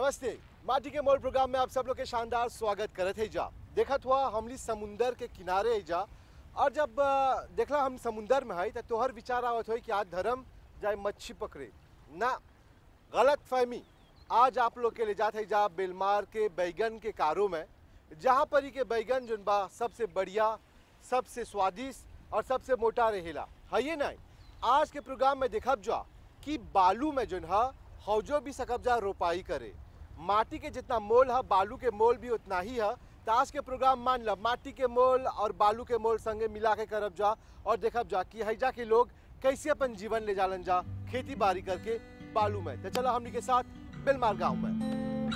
नमस्ते माटी के मोल प्रोग्राम में आप सब लोग के शानदार स्वागत करत है जा देखत हुआ हमली समुंदर के किनारे है जा और जब अ, देखला हम समुंदर में है तो तोहर विचार आवत हो कि आज धर्म जाए मच्छी पकड़े ना गलत फहमी आज आप लोग के ले जाते है जा बेलमार के बैगन के कारों में जहाँ पर ही के बैगन जोन बा सबसे बढ़िया सबसे स्वादिष्ट और सबसे मोटा रहेला है ये नहीं आज के प्रोग्राम में देखब जा कि बालू में जोन है हौजो भी सकब जा रोपाई करे माटी के जितना मोल है बालू के मोल भी उतना ही है तो आज के प्रोग्राम मान लब माटी के मोल और बालू के मोल संगे मिला के करब जा और देखब जा कि हैजा के लोग कैसे अपन जीवन ले जालन जा खेती बाड़ी करके बालू में तो चलो हमनी के साथ बेलमार गांव में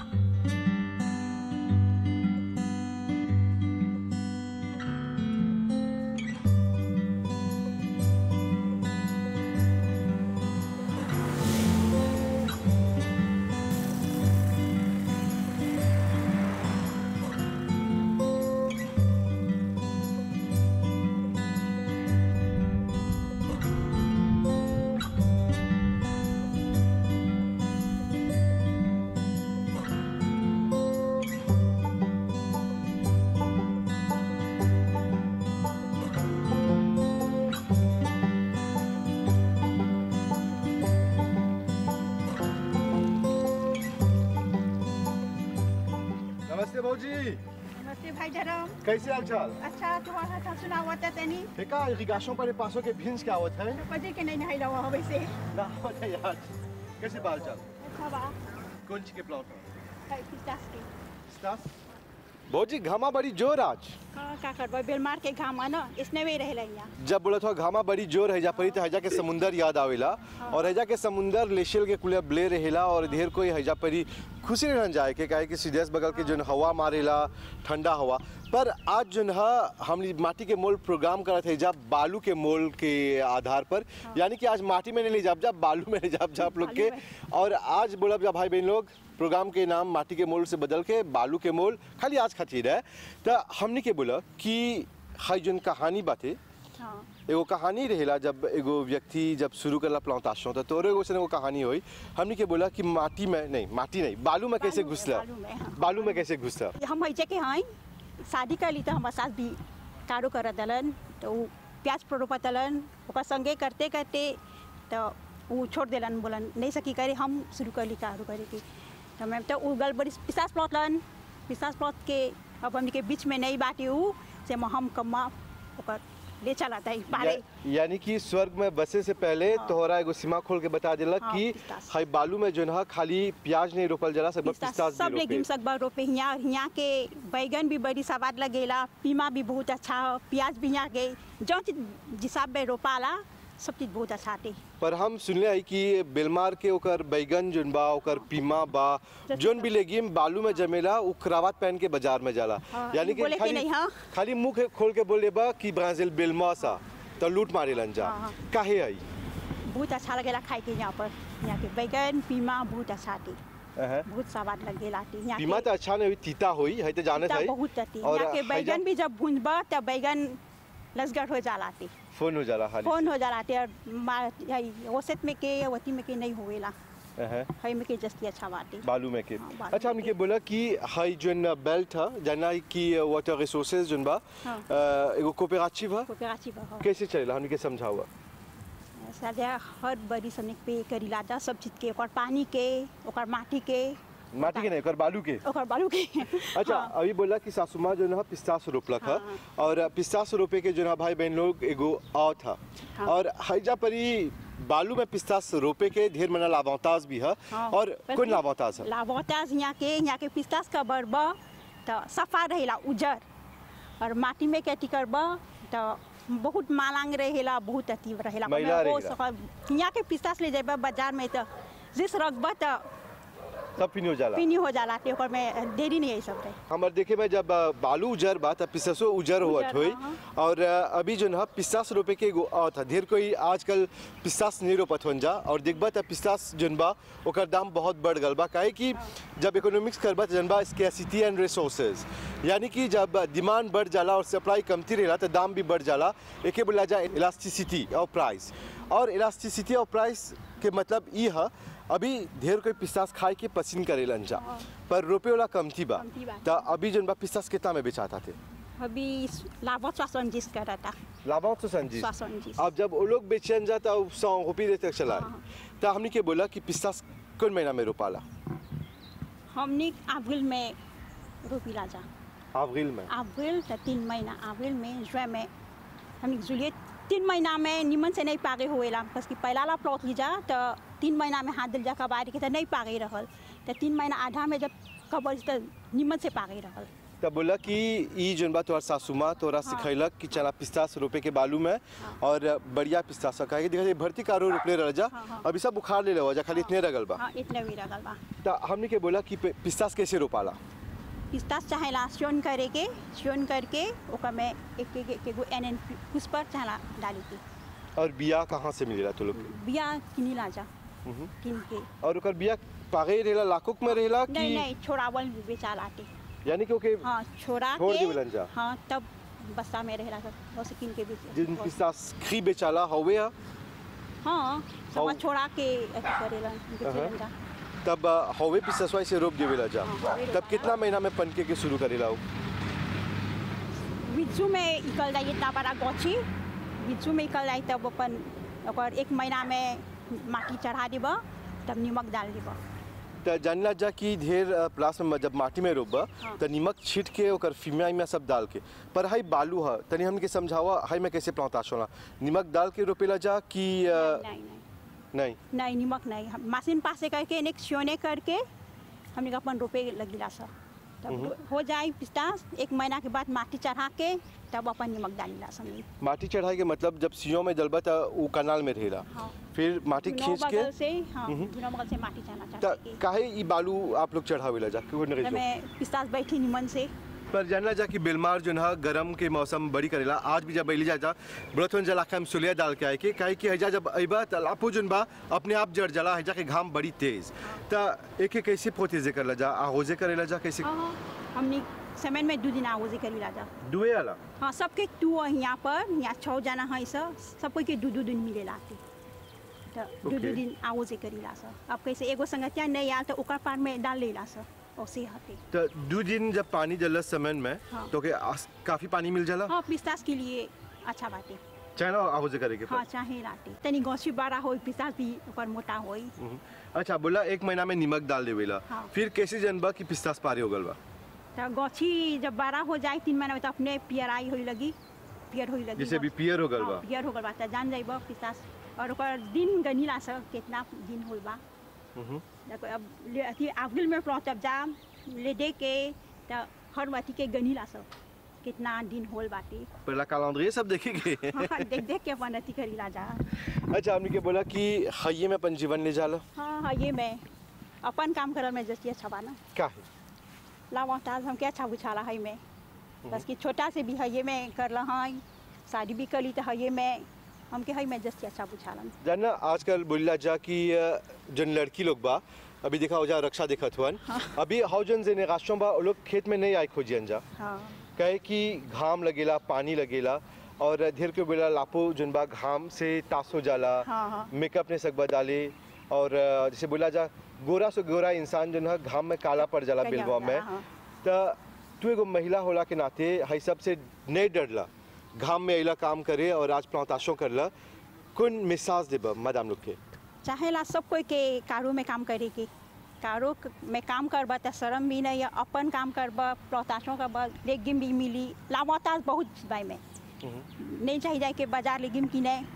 नमस्ते भौजी नमस्ते भाई धर्म कैसे हाल चाल अच्छा तुम्हारा था सुना हुआ था तनी फेका इरिगेशन पर पासों के भिंस क्या होता है पति के नहीं नहाई लवा वैसे ना होता यार कैसे बाल चाल अच्छा बा कौन ची के प्लॉट है पिस्तास के स्टास भौजी घामा बड़ी जोर आज हाँ का करबो बेलमार के घाम है ना इसने भी रहेला यहाँ जब बोला था घामा बड़ी जोर हैजा परी तो हैजा के समुंदर याद आवेला और हैजा के समुंदर लेशिल के कुले ब्ले रहेला और ढेर कोई हैजा परी खुशी रहन जाए के काहे कि सीधेस बगल के जोन हवा मारेला ठंडा हवा पर आज जोन है हम माटी के मोल प्रोग्राम करत है जब बालू के मोल के आधार पर यानी कि आज माटी में नहीं ले जाब जाब बालू में ले जाब जा आप लोग के बालू और आज बोलब जा भाई बहन लोग प्रोग्राम के नाम माटी के मोल से बदल के बालू के मोल खाली आज खातिर है तो हमने के बोला कि हई जोन कहानी बाते हाँ एगो कहानी रहेला जब एगो व्यक्ति जब शुरू करला प्लांटेशन तो तोरे एगो से एगो कहानी हुई हमने के बोला कि माटी में नहीं माटी नहीं बालू में कैसे बालू में, घुसला बालू में, हाँ। बालू में कैसे घुसला हम ऐसे के हैं शादी कर ली तो हमारे सास भी कारो कर दलन तो उ प्याज रोपा दलन ओकर संगे करते करते तो वो छोड़ देलन बोलन नहीं सकी करे हम शुरू कर ली कारो करे के तो मैं तो उ गल बड़ी पिसास प्लॉट लन पिसास प्लॉट के अब हमनी के बीच में नहीं बाटी उ से म हम कम्मा ओकर ले चला था पारे या, यानी कि स्वर्ग में बसे से पहले हाँ। तोहरा एगो सीमा खोल के बता दिला हाँ, कि पिस्तास। हई बालू में जोन है खाली प्याज नहीं रोपल जला सब पिस्ता पिस्तास सब भी लेगिम रोपे सकबा रोपे हियाँ हियाँ के बैगन भी बड़ी स्वाद लगेला पीमा भी बहुत अच्छा हो प्याज भी यहाँ के जो चीज जिसाब में रोपाला सब चीज बहुत अच्छा आते पर हम सुनले है कि बेलमार के ओकर बैगन जोन बा ओकर पीमा बा जैसे जोन भी लेगिम बालू में जमेला उ क्रावत पहन के बाजार में जाला हाँ, यानी ये बोले कि कि खाली नहीं, हाँ। खाली मुंह के खोल के बोले बा कि ब्राजील बेलमा सा तो लूट मारे लन जा हाँ, हाँ। काहे आई बहुत अच्छा लगेला खाए के यहाँ पर यहाँ के बैगन पीमा बहुत अच्छा आते अहं। बहुत स्वाद लगेला आते यहाँ पीमा के तो अच्छा नहीं हुई तीता हुई है तो जानत तीता है बहुत आती और यहाँ के हैजा- बैगन भी जब भूंजबा तब बैगन लसगट हो जाला आते फोन हो जाला खाली कौन हो जाला आते और मा- यही ओसत में के वती में के नहीं होवेला अहं। है में के जस्ती अच्छा बाटे बालू में के हाँ, बालू अच्छा में हमने के। के बोला कि हाई जोन बेल्ट है जाना है कि वाटर रिसोर्सेज जोन बा हाँ। अ, एगो कोऑपरेटिव है कोपेराची बहो कैसे चलेला हमने के समझावा साजा हर बड़ी सनिक पे करीला जा सब चीज के ओकर पानी के ओकर माटी के माटी के नहीं ओकर बालू के ओकर बालू के अच्छा हाँ, अभी बोला कि सासुमा जो है पिस्तास रोपलक है हाँ। और पिस्तास रोपे के जो है भाई बहन लोग एगो आओ था हाँ। और हैजा परी बालू में पिस्तास रोपे के ढेर मना लाभांताज भी है हाँ। और कौन लाभांताज है लाभोताज यहाँ के यहाँ के पिस्तास का बरब तो सफा रहेला उजर और माटी में खेती करब तो बहुत मालांग रहेला बहुत अति रहेला मैला ओमे हो रहेला। सक- यहाँ के पिस्तास ले जेब बाजार में तो जिस रखब तो सब पिनी हो जाला पीनी हो जाला ते ओकर में देरी नहीं है सब रहे हमार देखे में जब अ, बालू उजर बा तब पिस्तासो उजर होत उजर, होई हाँ। और अ, अभी जो है पिस्तास रोपे के एगो आओ था ढेर कोई आजकल पिस्तास नहीं रोपत होन जा और देखबा तब पिस्तास जोन बा ओकर दाम बहुत बढ़ गल बा काहे कि जब इकोनॉमिक्स करबा तो जनबा स्कैसिटी एंड रिसोर्सेज यानी कि जब डिमांड बढ़ जाला और सप्लाई कमती रहेला तो दाम भी बढ़ जाला एके बोला जाए इलास्टिसिटी और प्राइस और इलास्टिसिटी और प्राइस के मतलब ई है अभी ढेर कोई पिस्तास खाए के पसंद करेलन जा हाँ। पर रोपे वाला कमती बा कमती बा। त अभी जन बा पिस्तास कितना में बेचाता थे अभी लाभत स्वासंजिस करता लाभांश तो संजी स्वासंजिस अब जब वो लोग बेचन जाता अब सौ रुपये देते तक चला हाँ। तो हमने के बोला कि पिस्तास कौन महीना में रोपाला हमने अप्रैल में रोपिला जा अप्रैल में अप्रैल तो तीन महीना अप्रैल में जुलाई में हमने जुलिए तीन महीना में निमन से नहीं पागे हुएला बस कि पहला ला प्लॉट लीजा तो तीन महीना में हाथ दिल जा कबारी के तो नहीं पागे रहल तो तीन महीना आधा में जब कबर तो निमन से पागे रहल तब बोला कि ई जोन बा तोहर सासू माँ तोरा सिखैलक कि चला पिस्तास रोपे के बालू में और बढ़िया पिस्तास का है देखा भर्ती कारो रोपले रह जा हाँ, हाँ। अभी सब बुखार ले ले जा खाली इतने रगल बा हाँ इतने भी रगल बा तो हमने के बोला कि पे- पिस्तास कैसे रोपाला पिस्तास चाहेला स्योन करे के स्योन करके ओकर में एक एक एक एगो एन एन उस पर चाहेला डाली के और बिया कहाँ से मिलेला तो लोग के? बिया किनी ला जा मम्म। किन के और ओकर बिया पागे रहेला लाखों में रहेला नहीं कि नहीं छोड़ावल बेचा लाते यानी कि ओके हाँ छोड़ा छोड़ के देवलन जा। हाँ तब बस्ता में रहेला सब बस किन के भी जिन पिस्तास खी बेचाला हवे हा हाँ हाउ- सब छोड़ा के अथी करेला बेचेलन जा तब अ, हवे पिस्तासवा से रोप देवेला जा हाँ, हवे तब रोपाला। कितना महीना में पनके के शुरू करेला वो बिज्जू में इकल जाइए इतना बड़ा गौछी बिज्जू में इकल जाए तब अपन ओकर एक महीना में माटी चढ़ा देब तब नमक डाल देब त जानला जा कि ढेर अ, प्लास में जब माटी में रोपबा हाँ। त नमक छीट के ओकर फिमिया में सब डाल के पर हाई बालू ह तनी हमके समझावा हाई में कैसे प्लांताश होला नमक डाल के रोपेला जा कि अ, नहीं नहीं नहीं नहीं नमक नहीं हम मशीन पास से करके एक स्योने करके हमने का अपन रोपे लगिला सब तब हो जाए पिस्ता एक महीना के बाद माटी चढ़ा के तब अपन नमक डालीला सब माटी चढ़ाई के मतलब जब सियो में डलबा त उ कनाल में रहेला हाँ फिर माटी दोनों खींच के बगल से हाँ दोनों बगल से माटी चढ़ा त चढ़ा के काहे ई बालू आप लोग चढ़ावेला जा क्यों नहीं तब मैं पिस्ता बैठी निमन से पर जानला जा कि बेलमार जो है गरम के मौसम बड़ी करेला आज भी जब बैली जाता ब्रथवन जला के हम सुलिया डाल के आए के काहे कि हजा जब अइबा त लापो जोन बा अपने आप जड़ जला हजा के घाम बड़ी तेज त एक एक कैसे पोतेजे करला जा आहोजे करेला जा कैसे हाँ हाँ हमने समय में दो दिन आगोजे करी जा दुए आला हाँ सबके टू यहाँ पर यहाँ छः जना है सब सब कोई के दू दू दिन मिले लाते तो दू दू Okay. दिन आगोजे करी ला सब अब कैसे एगो संगतिया नहीं आल तो ओकर पार में डाल ले ला सब ऐसे हते त दू दिन जब पानी जल समय में हाँ। तो के आस- काफी पानी मिल जाला हाँ पिस्तास के लिए अच्छा बाटे चाहे ना आहोजे करे के हाँ पर चाहे लाते तनी गौसी बड़ा हो पिस्तास भी ओकर मोटा होई हम्म। अच्छा बोला एक महीना में नमक डाल देवेला हाँ। फिर कैसे जनबा कि पिस्तास पारी हो गल बा तो गौछी जब बड़ा हो जाए तीन महीना में तो अपने पियराई होई लगी पियर होई लगी जैसे अभी पियर हो गल हाँ, बा पियर हो गल बा तो जान जाइब पिस्तास और ओकर दिन गनीला सब कितना दिन होई बा हम्म। देखो अब ले अथी अप्रैल में पहुँचब जा ले दे के तो हर अथी के गनीला सब कितना दिन होल बाटे पहला कैलेंडर सब देखेंगे हाँ देख देख के अपन अथी करीला जा अच्छा हमने के बोला कि हइये में अपन जीवन ले जाला हाँ हाँ ये मैं अपन काम करल में जैसे अच्छा बा ना का है लावाताज हमके अच्छा बुझाला है मैं बस कि छोटा से भी है ये मैं करल है शादी भी करी तो है ये मैं हमके है मैं जैसे अच्छा बुझालन जानना आजकल बोलला जा कि अ, जन लड़की लोग बा अभी देखा हो जा रक्षा देखत हुअन अभी हाउ जन जेनेरेशन बा वो लोग खेत में नहीं आए खोजियन जा हाँ कहे कि घाम लगेला पानी लगेला और ढेर के बोला लापो जन बा घाम से तास हो जाला हाँ, हाँ। मेकअप ने सकबा डाले और अ, जैसे बोला जा गोरा से गोरा इंसान जो है घाम में काला पड़ जाला काला बिलवा हो में जाला, हाँ। त तू एगो महिला होला के नाते हई सब से नहीं डरला घाम में अइला काम करे और आज प्लांताशों करला कौन मिसाज देबा मैडम लोग के चाहेला सब कोई के कारो में काम करे के कारो क- में काम करबा तो शर्म भी नहीं है अपन काम करबा प्लौताशों करबा लेगिम भी मिली लावाताज बहुत बाई में नहीं चाहिए जाए के बाजार लेगिम की नहीं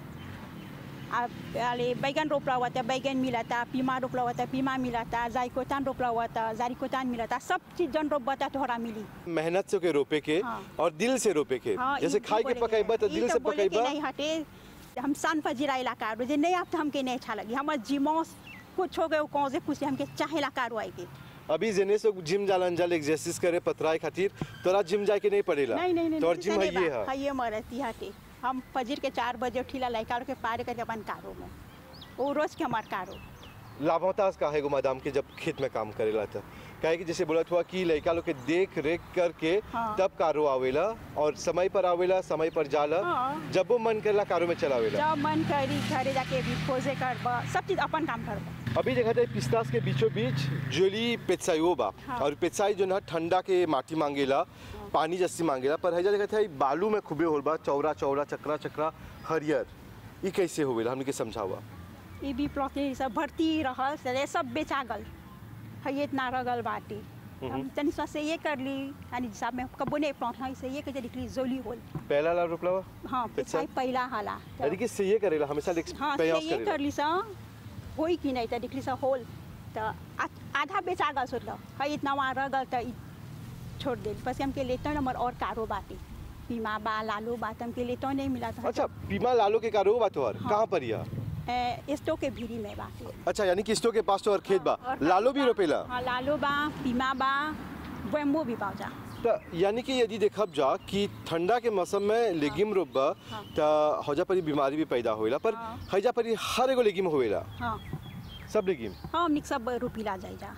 अब अरे बैगन रोपला हुआ था बैगन मिला था पीमा रोपला हुआ था पीमा मिला था जायकोतान रोपला हुआ था जारिकोतान मिला था सब चीज जन रोपबा था तोहरा मिली मेहनत से के रोपे के हाँ। और दिल से रोपे के हाँ, जैसे ई- ई खाए के बोले पकाइबा तो ई दिल से बोले के पकाइबा नहीं हटे हम सान फजीरा इलाका रो जे नहीं आप तो हमके नहीं अच्छा लगी हमर जीमो कुछ हो गए कौन से कुछ हमके चाहे इलाका रुआई के अभी जेने से जिम जालन जल एक्सरसाइज करे पतराए खातिर तोरा जिम जाए के नहीं पड़ेला नहीं नहीं नहीं तोर नहीं, जिम नहीं, है ये बा, है है ये मरती हटे हम फजीर के चार बजे उठीला लड़का के पार करके अपन कारो में वो रोज के हमार कारो लाभवतास का है गो मैदाम के जब खेत में काम करेला था काहे कि जैसे बोलत हुआ कि लड़का लोग के देख रेख करके हाँ। तब कारो आवेला और समय पर आवेला समय पर जाला हाँ। जब वो मन करला कारो में चलावेला जब मन करी घरे जाके भी खोजे करब सब चीज अपन काम करब अभी देखा जाए पिस्तास के बीचों बीच जोली पेत्साइयो बा हाँ। और पेत्साई जो ना ठंडा के माटी मांगेला पानी जस्सी मांगेला पर हैजा देखा था बालू में खूबे होल बा चौरा चौरा चक्रा चक्रा हरियर ई कैसे होवेला हमने के समझावा ये भी प्लॉट सब भर्ती रहल से सब बेचा गल है इतना रगल बाटे हम तनी सा से ये कर ली यानी साहब में कबो नहीं प्लॉट है से ये के निकली जोली होल पहला ला रोपला बा हाँ अच्छा। पिछाई पहला हाला यानी कि से ये करेला हमेशा लेक्स हाँ से प्रयास ये करेला कर ली सा होई कि नहीं तो निकली सा होल तो आ- आधा बेचा गल सोच लो है इतना वहाँ रगल तो ई छोड़ दे बस हमके लेते नंबर और कारो बाटे पीमा बा लालू बा तो हमके लेते नहीं मिला था अच्छा पीमा लालो के कारो बा तोहर हाँ। कहाँ पर यह स्टो के भीरी में बाटे अच्छा यानी कि स्टो के पास तो और खेत बा और लालो भी बा- रोपेला हाँ लालो बा पीमा बा वेम्बो भी बाजा तो यानी कि यदि देखब जा कि ठंडा के मौसम में लेगिम रोपबा हाँ। तो हौजा परी बीमारी भी पैदा होएला पर हाँ। हैजा परी हर एगो लेगिम होएला हाँ सब लेगिम हाँ हमने सब रुपीला जाई जा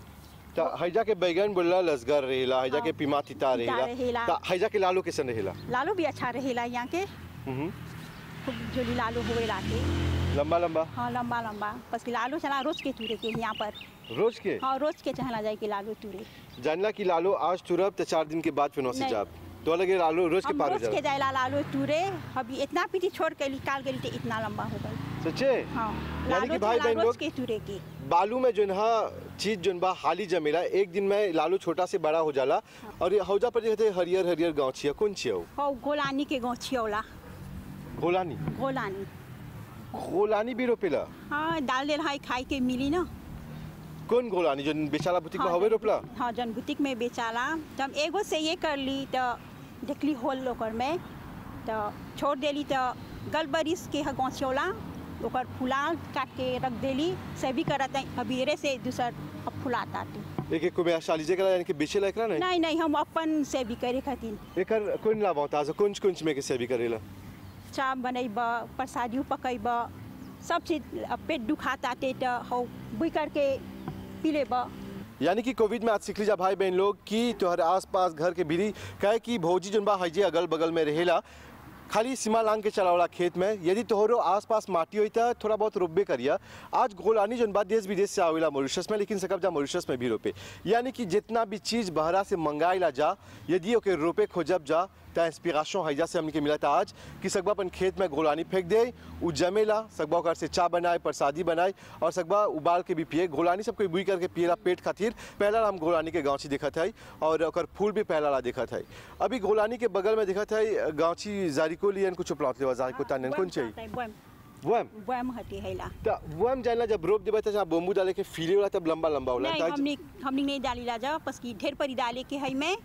त हैजा के बैगन बोलला लसगर रहेला हैजा हाँ। के पीमा तिता तिता रहेला रहेला। त हैजा के लालो कैसन रहेला लालू भी अच्छा रहेला यहाँ के हम्म, खूब जोली लालू हुए लाके लंबा लंबा हाँ लंबा लंबा बस कि लालू चला रोज के तुरे के यहाँ पर रोज के हाँ रोज के चहला जाए कि लालू तुरे जानला कि लालो आज तुरब त चार दिन के बाद फिर से नहीं। जाब तो लगे लालो रोज के हम पार हो रोज के जाए जाएला लालू तुरे अभी इतना पीटी छोड़ के निकाल गई तो इतना लंबा हो गई सच्चे हाँ यानी लालू कि भाई चला बहन रोज लोग के तुरे के बालू में जो है चीज जो बा हाली जमेला एक दिन में लालू छोटा से बड़ा हो जाला और ये हौजा पर कहते हरियर हरियर गाँव छिया कौन छिया वो? हाँ गोलानी के गाँव छियौला गोलानी गोलानी गोलानी भी रोपेला हाँ डाल दे है खाई के मिली ना कौन गोलानी जो बेचाला बुटीक में हाँ, हवे जन- रोपला हाँ जन बुटीक में बेचाला तो हम एगो से ये कर ली तो देखली होल ओकर में तो छोड़ देली तो गल बरिस के ह गौछौला ओकर फुला काट के रख देली से भी करत है अबीरे से दूसर अब फुलाता ती एक एक को मैं शालीजे करा यानी कि बेचेला एकरा नहीं नहीं नहीं हम अपन से भी करे खातिर एकर कौन लाभ होता है कुंज कुंज में के से भी करेला चाप बनैब प्रसादियों पकैब सब चीज अब पेट दुखाता ते तो हो बुई करके पी लेब यानी कि कोविड में आज सीख लीजा भाई बहन लोग कि तोहर आस पास घर के भीरी कहे कि भौजी जोन बा हजे अगल बगल में रहेला खाली सीमा लांग के चलावला खेत में यदि तोहरो आस पास माटी होई त थोड़ा बहुत रोपबे करिया आज गोलानी जोन बा देश विदेश से आवेला मॉरिशस में लेकिन सकब जा मॉरिशस में भी रोपे यानी कि जितना भी चीज बहरा से मंगाइला जा यदि ओके रोपे खोजब जा त इंस्पिरेशन हैजा से हमने के मिला था आज कि सकबा अपन खेत में गोलानी फेंक दे उ जमेला सकबा ओकर से चाय बनाए प्रसादी बनाए और सकबा उबाल के भी पिए गोलानी सब कोई बुई करके पिएला पेट खातिर पहला हम गोलानी के गांची देखत है और ओकर फूल भी पहला ला देखत है अभी गोलानी के बगल में देखत है गांची जारिको लियन कुछ प्लॉट लेवा जारिको तानन कौन चाहिए बम वम बम हटी हैला त वम जानला जब रोप देबे त जहाँ बोम्बू डाले के फीले वाला तब लंबा लंबा होला नहीं त हमने हमने नहीं डाली ला जा बस की ढेर परी डाले के है में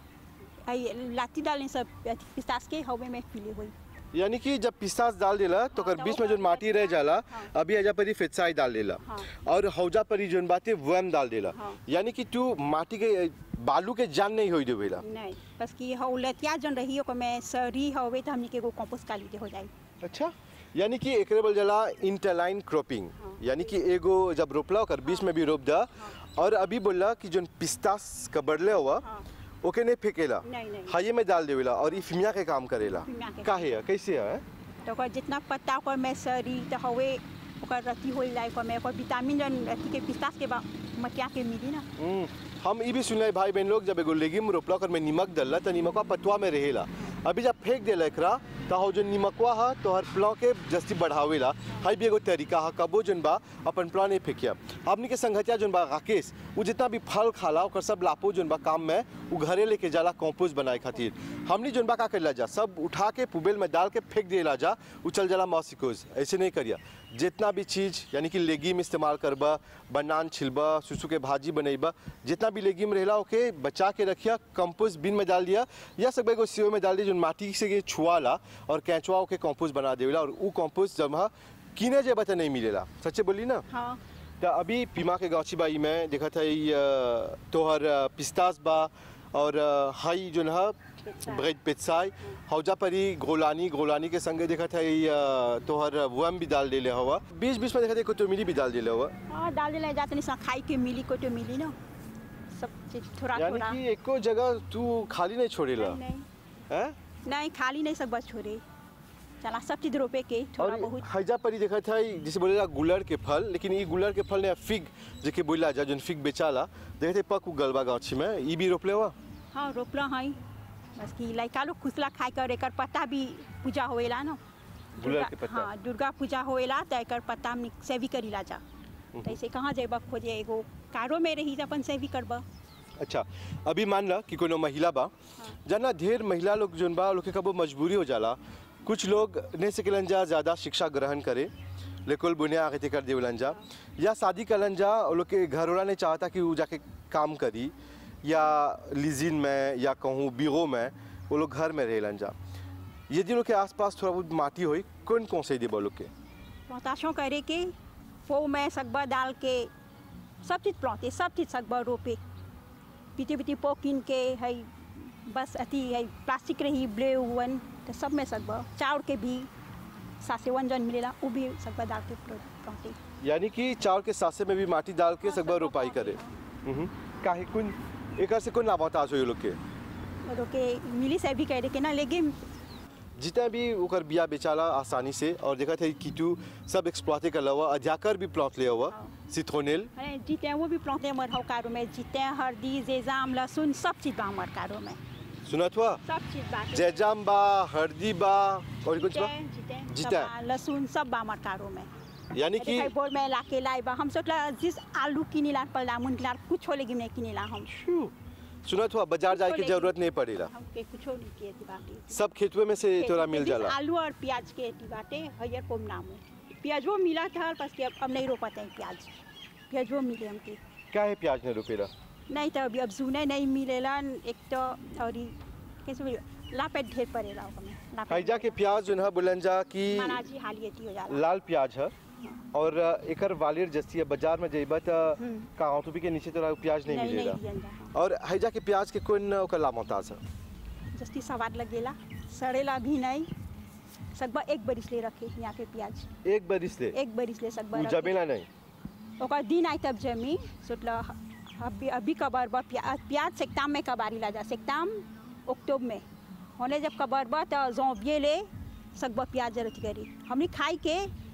है लाती डालने सब अथी पिस्तास के हवे में पीले हुई यानी कि जब पिस्तास डाल देला तो हाँ, कर तो बीच वो में जो माटी रह जाला हाँ। अभी हजा परी फिटसाई डाल देला हाँ। और हौजा परी जोन बाते वम डाल देला हाँ। यानी कि तू माटी के बालू के जान नहीं होई देवेला नहीं बस की हौ लतिया जन रही ओकर में सरी हवे तो हमने के एगो कंपोस्ट काली दे हो जाई अच्छा यानी कि एकरे बोल जाला इंटरलाइन क्रॉपिंग हाँ। यानी कि एगो जब रोपला ओकर बीच में भी रोप दा और अभी बोला कि जोन पिस्तास का बढ़ले हुआ हाँ। ओके नहीं फेंकेला नहीं, नहीं। हाये में डाल देवेला और ई फिमिया के काम करेला फिमिया के काहे है कैसे है तो ओकर जितना पत्ता ओकर में सरी तो हवे ओकर रति हो जाए ओकर में ओकर विटामिन जन अथी के पिस्तास के बा मटिया के मिली ना हम्म, हम ई भी सुनले भाई बहन लोग जब एगो लेगिम रोपला ओकर में नीमक डलला त नीमकवा पतवा में रहेला अभी जब फेंक देला एकरा त हो जो नीमकवा ह तोहर प्लॉ के जस्ती बढ़ावेला हई भी एगो तरीका ह कबो जोन बा अपन प्लॉ नहीं फेंकिया हमनी के संगतिया जोन बा राकेश उ जितना भी फल खाला ओकर सब लापो जोन बा काम में उ घरे लेके जाला कंपोस्ट बनाए खातिर हमनी जोन बा का करेला जा सब उठा के पुबेल में डाल के फेंक देला जा उ चल जाला मॉसिकोज ऐसे नहीं करिया जितना भी चीज यानी कि लेगिम इस्तेमाल करबा बनान छिलबा सुसु के भाजी बनैबा जितना भी लेगिम रहेला ओके बचा के रखिया कंपोस्ट बिन में डाल दिया या सब एगो सीओ में डाल दिया जो माटी से के छुआला और कैचवा ओके कंपोस्ट बना देवेला और उ कंपोस्ट जब हा किने जेबा त नहीं मिलेला सच्चे बोली ना हाँ त अभी पीमा के गाछी बाई में देखा था ई, अ, तोहर अ, पिस्तास बा और अ, हई जोन ह पेत्साई। ब्रेड पेत्साई हौजा परी गोलानी गोलानी के संगे देखा था ई, अ, तोहर वम भी डाल देले हवा बीच बीच में देखा था कोतोमिली भी डाल देले हवा हाँ डाल देला जाते नहीं सा खाई के मिली को तो मिली ना सब चीज थोड़ा यानी थोड़ा कि एको जगह तू खाली नहीं छोड़ेला नहीं नहीं हैं नहीं खाली नहीं सब बस छोड़े चला सब चीज रोपे के थोड़ा और बहुत हैजा परी देखा था जैसे बोलेला गुलर के फल लेकिन ई गुलर के फल ने फिग जेके बोला जा जोन फिग बेचाला देखे थे पक गलबा गाछी में ई भी रोपले हुआ हाँ रोपला है बस कि लड़का लोग खुसला खाए कर एकर पत्ता भी पूजा होएला ना गुलर दुर्गा- के पत्ता। हाँ दुर्गा पूजा होएला तो एकर पत्ता हमनी सेवी करीला जा तो ऐसे कहाँ जेब खोजे एगो कारो में रही तो अपन सेवी करब अच्छा अभी मान ला कि कोनो महिला बा जना ढेर महिला लोग जोन बा लोग के कबो मजबूरी हो जाला कुछ लोग नहीं सकेलन जा ज़्यादा शिक्षा ग्रहण करे लेकिन बुनिया आगे कर देवलन जा या शादी करलन जा वो लोग के घर वाला नहीं चाहता कि वो जाके काम करी या लिजिन में या कहूँ बीगो में वो लोग घर में रहेलन जा यदि लोग के आसपास थोड़ा बहुत माटी होई कौन कौन से देबो लोग के प्लौताशों करे के पो में सगबा डाल के सब चीज़ प्लौते सब चीज़ सगबा रोपे पीते पीते पो किन के है बस अथी है प्लास्टिक रही ब्ले हुवन तो सब में सगबा चाउर के भी सासेवन जन मिलेला वो भी सगबा डाल के प्लौते यानी कि चावल के सासे में भी माटी डाल के हाँ, सकबा सब रोपाई रोपाई, करे हम्म। काहे कुन एकर से कौन लाभाताज होई लोग के और के मिली से भी कह के ना लेकिन जितना भी ओकर बिया बेचाला आसानी से और देखा थे कीटू सब एक्सप्लॉटे कर हुआ अध्याकर भी प्लॉट लिया हुआ हाँ। सिथोनेल अरे जीते हैं वो भी प्लौते हमारे हव कारो में जीते हैं हल्दी जेजाम लहसुन सब चीज़ बा हमारे कारो में सुनत हुआ सब चीज़ बा जैजाम बा हरदी बा और कुछ बा जीते जीते जीते। सब बा, लहसुन सब बा हमारे कारो में यानी कि देखा बोल में ला के लाई बा हम सोचला जिस आलू किनी ला पर लामुन किला कुछ हो लेकिन नहीं किनी ला हम सुनत हुआ बाजार जाए की लेकिन- जरूरत नहीं पड़ेला हम के कुछ नहीं किए थी बाटे सब खेतवे में से तोरा मिल जाला आलू और प्याज के थी बाटे हयर कोम नाम है प्याजो मिला था बस के अब अब नहीं रोपाते हैं प्याज प्याजो मिले हमके क्या है प्याज ने रुपेला नहीं तो अभी अब जूने नहीं मिलेला एक तो और ई कैसे बोलिए, लापेट ढेर पड़ेला ओकमे लापेट हैजा के प्याज जो है बुलन जा कि मनाजी हालियती हो जाला लाल प्याज है और एकर वालिर जस्ती है बाजार में जेबा त हम्म। कहाँ तो भी के नीचे तोरा प्याज नहीं नहीं नहीं मिलेला दियन जा और हैजा के प्याज के कौन ओकर लामोताज है जस्ती सवाद लगेला सड़ेला भी नहीं सकबा एक बरिस ले रखे यहाँ के प्याज एक बरिस ले एक बरिस ले सकबा उ रखे। जमेला नहीं ओकर दिन आई तब जमी सोचला अभी अभी कबर बा प्या, प्याज सेकताम में कबारी ला जा सेकताम अक्टूबर में होने जब कबर बा तो जोबिए ले सकबा प्याज जरूरत करी हमनी खाई के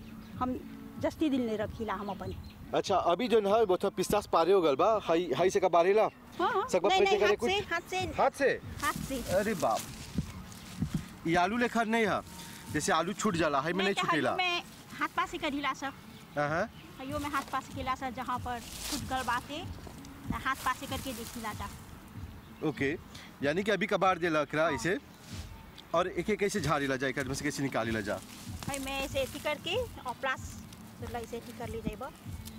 हम जस्ती दिन ले रखीला हम अपन अच्छा अभी जो है वो तो पिस्तास पारे हो गल बा हाई हाई से कबारेला हाँ सकबा नहीं प्रेते नहीं करे हाथ से हाथ से हाथ से हाथ से अरे बाप ये आलू लेखर नहीं है जैसे आलू छूट जाला हाई में नहीं तो छूटेला हयो में हाथ पास से करीला सब हाँ हयो में हाथ पास केला सब जहाँ पर खुद गड़बाते तो हाथ पास से करके देखीला जा ओके यानी कि अभी कबार देला एकरा इसे और एक एक कैसे झाड़ेला जा एकर में से कैसे निकालेला जा है मैं ऐसे ऐसी करके और प्लस मतलब ऐसे ऐसी कर ली जाएगा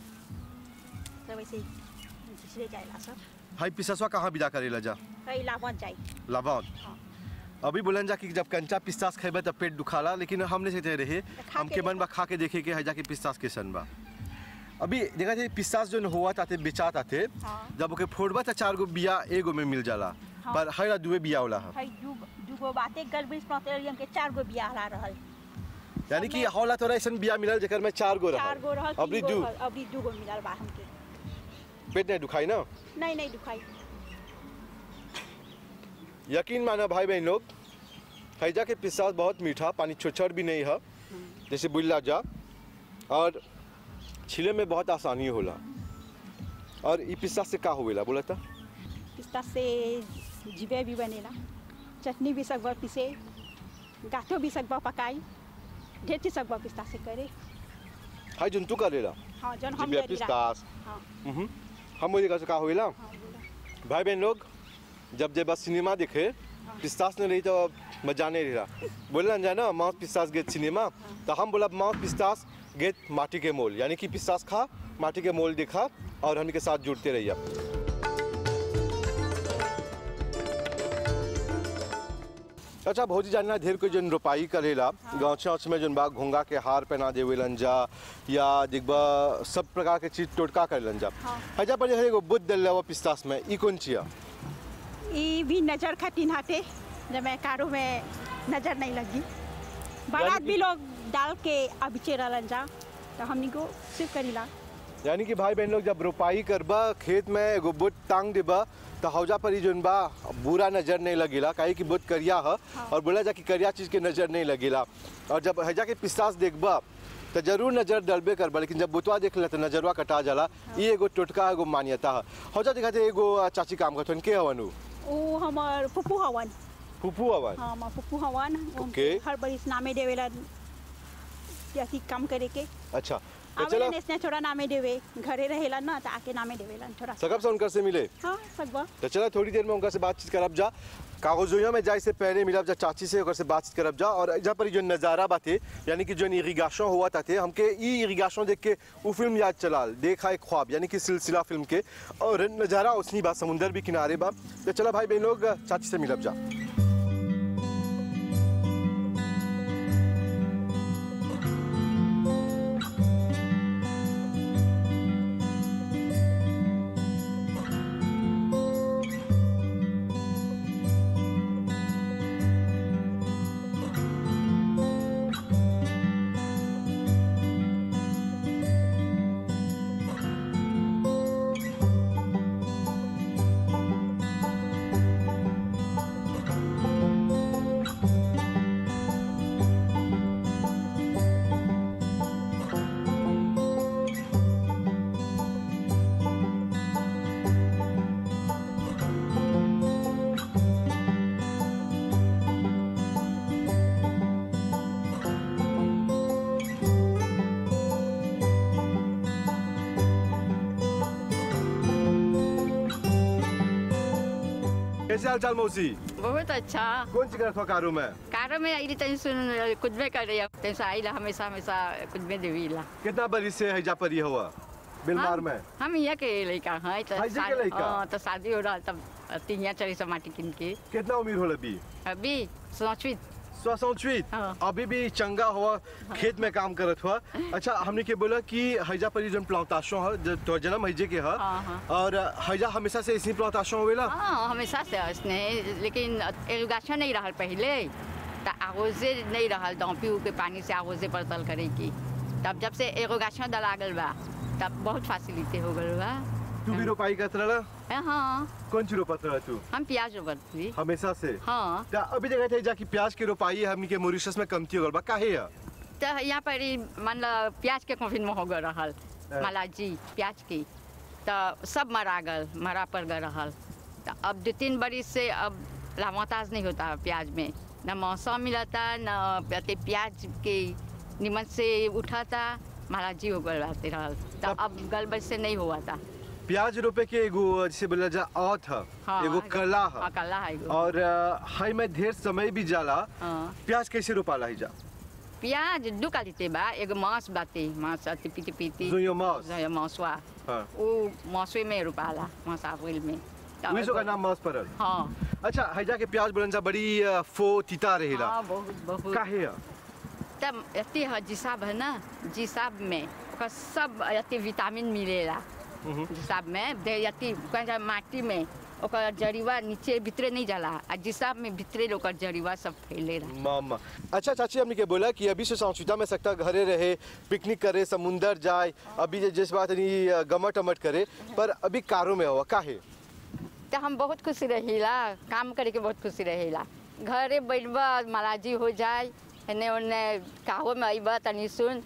सब ऐसे झिझरे जाएगा सब हाई पिस्तासवा कहाँ विदा करेला जा है लावन जाए लाभाउन हाँ अभी बोलन जा कि जब कंचा पिस्तास खेबे तब पेट दुखाला लेकिन हमने से रहे खा हमके के मन बा खा के देखे के हैजा के पिस्तास के सन बा अभी देखा थे पिस्तास जो हुआ ताते बेचात आते हाँ। जब ओके फोड़बा त चार गो बिया एगो में मिल जाला हाँ। पर हर दुए बिया होला है है दू दूगो बातें गल बीस प्लॉटेरियम के चार गो बियाह ला रहल यानी कि सबमे- हौला तोरा ऐसन बिया मिलल जेकर में चार गो चार गो रहल रहल अभी तीन गो दू रहल, अभी दूगो मिलल बा हमके पेट नहीं दुखाई ना नहीं नहीं दुखाई यकीन माना भाई बहन लोग हैजा के पिस्तास बहुत मीठा पानी छोछड़ भी नहीं है जैसे बुल्ला जा और छिले में बहुत आसानी होला और ई पिस्तास से का होवेला बोला था पिस्ता से जिबे भी बनेला चटनी भी सकबा पिसे गाठो भी सकबा पकाई ढेर चीज सकबा पिस्ता से करे हाय जंतु करेला हाँ जन हम जिबिया करीला। पिस्तास हाँ हम्म हम मुझे का होवेला हाँ बोला भाई बहन लोग जब जब बस सिनेमा देखे पिस्तास ने रही तो मजा नहीं रहा बोलना जाए ना माउथ पिस्तास गेट सिनेमा तो हम बोला माउथ पिस्तास गेट माटी के मोल यानी कि पिस्तास खा माटी के मोल देखा और हम के साथ जुड़ते रहिए अच्छा भौजी जानना ढेर कोई जन रोपाई करेला गाँव छाँच में जन बा घोंगा के हार पहना देवेलन जा या दिखबा सब प्रकार के चीज टोटका करेलन जा हाँ। हजा पर एगो बुद्ध दल पिस्तास में ई कौन चिया ये भी नजर खटिन हटे जब मैं कारो में नजर नहीं लगी बारात कि- भी लोग डाल के अब चेरा जा तो हमनी को सिर्फ करीला यानी कि भाई बहन लोग जब रोपाई करबा खेत में एगो बुट टांग देबा तो हौजा पर ही जोन बा बुरा नजर नहीं लगेला काहे कि बुट करिया ह और बोला जा कि करिया चीज के नजर नहीं लगेला और जब हजा के पिस्तास देखबा तो जरूर नजर डलबे करबा लेकिन जब बुतवा देख ले तो नजरवा कटा जाला ये एगो टोटका एगो मान्यता है हौजा दिखाते एगो चाची काम करथन के हवन उ वो हमार पुप्पू हवन फुफू हवन हाँ हमार पुप्पू हवन वो ओके। हमके हर बरिस नामे देवेलन जैसी काम करे के अच्छा तो चला आवेलन इसने थोड़ा नामे देवे घरे रहेलन ना तो आके नामे देवेलन थोड़ा सकब से उनकर से मिले हाँ सकबा तो चला थोड़ी देर में उनका से बातचीत करब जा कागजोया में जाए से पहले मिलब जा चाची से ओकर से बातचीत करब जा और जहाँ पर जो नज़ारा बाते यानी कि जो इरिगेशन हुआ था हमके ई इरिगेशन देख के वो फिल्म याद चलाल देखा एक ख्वाब यानी कि सिलसिला फिल्म के और नज़ारा उसनी बात समुंदर भी किनारे बा तो चला भाई बहन लोग चाची से मिलब जा कैसे हाल चाल मौसी बहुत अच्छा कौन सी करत हो कारो में कार में आई तनी सुन कुछ में कर रही तनी से आई ला हमेशा हमेशा कुछ में देवी ला कितना बरी से हैजा पर ही हुआ बिलमार हम- में हम यहाँ के लड़का हैं तो हाई जी के शा- लइका? हाँ, तो शादी हो रहा तब तिहिया चली सब माटी किन के कितना उम्र हो अभी अभी सोचवित सोसौचवीत हाँ। अभी भी चंगा हुआ खेत में काम करत हुआ अच्छा हमने के बोला कि हैजा पर जन प्लांताशो है ज- तो जन्म हैजे के है हाँ, हाँ। और हैजा हमेशा से इसी प्लांताशो होवेला हाँ हमेशा से उसने लेकिन एलुगाछा नहीं रहा पहले तो आगोजे नहीं रहा दौपी के पानी से आगोजे परतल करे की तब जब से एगोगाछा दला गल बा तब बहुत फैसिलिटी हो गल बा तू भी रोपाई करत रहा हाँ कौन सी रोपत रहा तू हम प्याज रोपती हमेशा से हाँ ता अभी जगह थे जाकि प्याज के रोपाई हमनी के मॉरिशस में कमती हो गल बा काहे है तो यहाँ पर ही मान लो प्याज के कॉफिन में हो गए रहल हाँ। मलाजी प्याज की तो सब मरा गल मरा पर गए रहल तो अब दो तीन बरिस से अब लामोताज नहीं होता प्याज में न मौसम मिलता न अते प्याज के निमन से उठाता महाराजी हो गल रहते रहल तो तब- अब गल बज से नहीं हुआ था प्याज रोपे के एगो जैसे बोला जा औत है हाँ एगो कला हाँ है कला है एगो। और अ, हाई में ढेर समय भी जाला हाँ प्याज कैसे रोपाला हैजा प्याज दू कालीते बा एगो मांस बाते मांस अति पीती पीती जुइयो मांस। जुइयो मांसवा हाँ वो मौसवे में रुपाला मांस अप्रैल में तो उसी का नाम मांस परल हाँ अच्छा हैजा के प्याज बोलन जा बड़ी अ, फो तीता रहेला हाँ बहुत बहुत काहे है तब अति है जिसाब है ना जिसाब में ओकर सब अति विटामिन मिलेला हम्म। जिसाब में दे अति कहल जाए माटी में ओकर जड़ीवा नीचे भीतरे नहीं जाला आ जिसाब में भीतरे ओकर जड़ीवा सब फैले रहा मामा अच्छा चाची हमने के बोला कि अभी से सांसुता में सकता घरे रहे पिकनिक करे समुंदर जाए अभी जे- जिस बात नहीं अ, गमट अमट करे पर अभी कारो में हुआ काहे तो हम बहुत खुशी रहीला काम करे के बहुत खुशी रहीला घरे बैठबा महाराजी हो जाए एने ओने काहो में अइबा तनी सुन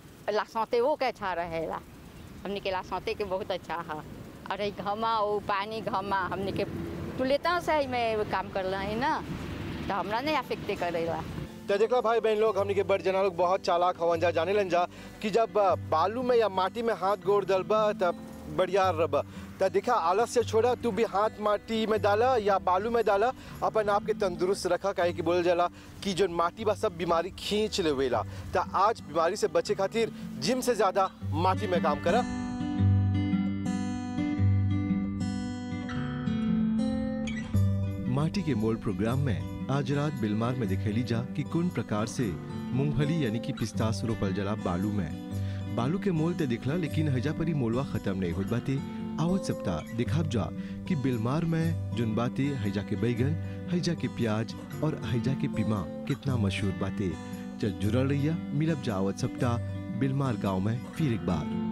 लासौते वो के अच्छा रहेला हमने के लासौते के बहुत अच्छा है और ई घमा वो पानी घमा हमने के तुलेता से ही में काम कर रहे ना तो हमरा नहीं अफेक्टे करेला तो देखला भाई बहन लोग हमने के बड़ जना लोग बहुत चालाक हवन जा जाने लन जा कि जब अ, बालू में या माटी में हाथ गोड़ दलबा तब बढ़िया रब तो देखा आलस से छोड़ा तू भी हाथ माटी में डाला या बालू में डाला अपन आप के तंदुरुस्त रखा काहे कि बोल जाला कि जो माटी बा सब बीमारी खींच लेवेला तो आज बीमारी से बचे खातिर जिम से ज्यादा माटी में काम करा माटी के मोल प्रोग्राम में आज रात बिलमार में दिखेली जा कि कौन प्रकार से मूंगफली यानी कि पिस्तास रोपल जला बालू में बालू के मोल ते दिखला लेकिन हजा परी मोलवा खत्म नहीं होत बाते आवत सप्ताह दिखाब जा कि बिलमार में जुन बाते हैजा के बैगन हैजा के प्याज और हैजा के पीमा कितना मशहूर बाते चल जुड़ल रहिया मिलब जा आवत सप्ताह बिलमार गांव में फिर एक बार